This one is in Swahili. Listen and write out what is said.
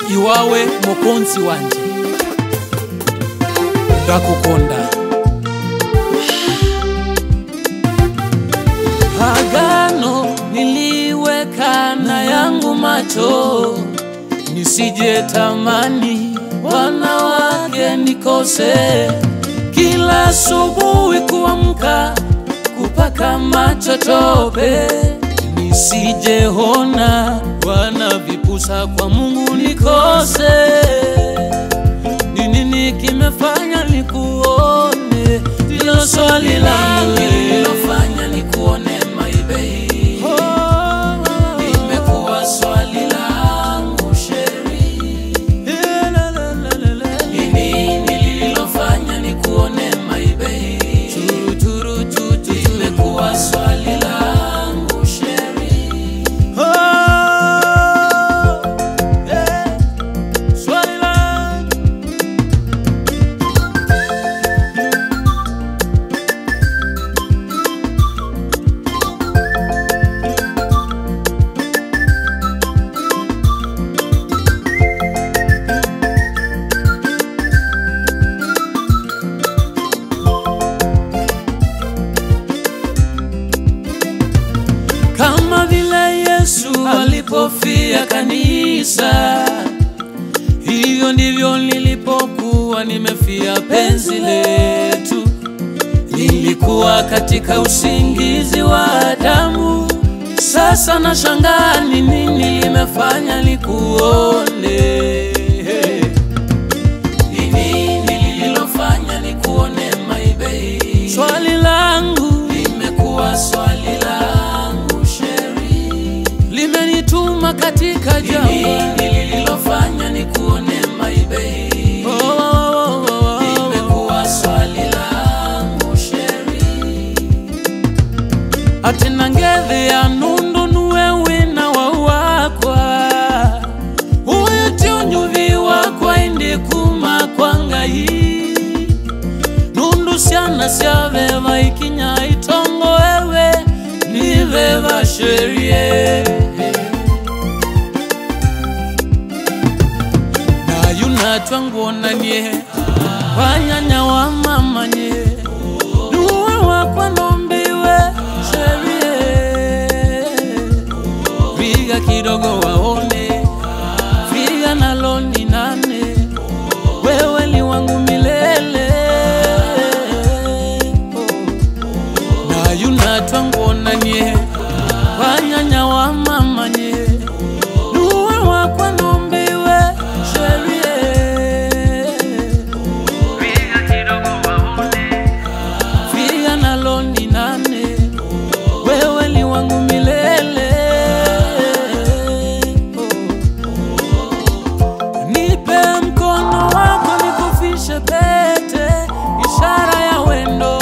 iwawe mukunzi wanje ndakukonda agano niliweka na yangu macho nisije tamani wanawake nikose kila asubuhi kuamka kupaka macho tope nisijehona wana vipusa kwa Mungu nikose ni nini kimefanya nikuone ndilo swali langu lililofanya nikuone my baby imekuwa swali langu sheri ni nini lililofanya nikuone my baby imekuwa swali langu sheri swali langu kama vile Yesu alipofia kanisa, hivyo ndivyo nilipokuwa nimefia penzi letu. Nilikuwa katika usingizi wa damu, sasa nashangaa ni nini limefanya nikuone. Ni nini lililofanya nikuone my baby? Swali langu limekuwa swali langu sheri, limenituma katika jambo. Ni nini lililofanya nikuone my baby? Oh, oh, oh, oh, oh. Limekuwa swali langu sheri, atina ngethe ya nundu nuwe wina wau wakwa uyu ti unyuvi wakwa indi kuma kwa ngai nundu ciana cia veva ikinya itongo wewe ni veva sherie na yunatwa nguonanie wanyanya wa mamanye nuwe wakwa nombiwe sherie viga kidogo waone viga nalo ni nane wewe ni wangu milele na yunatwa nguonanie wanyanya wa mamanye nuwe wakwa nombiwe sherie Figa nalo ni nane, wewe ni wangu milele. Nipe mkono wako nikufishe pete, ishara ya wendo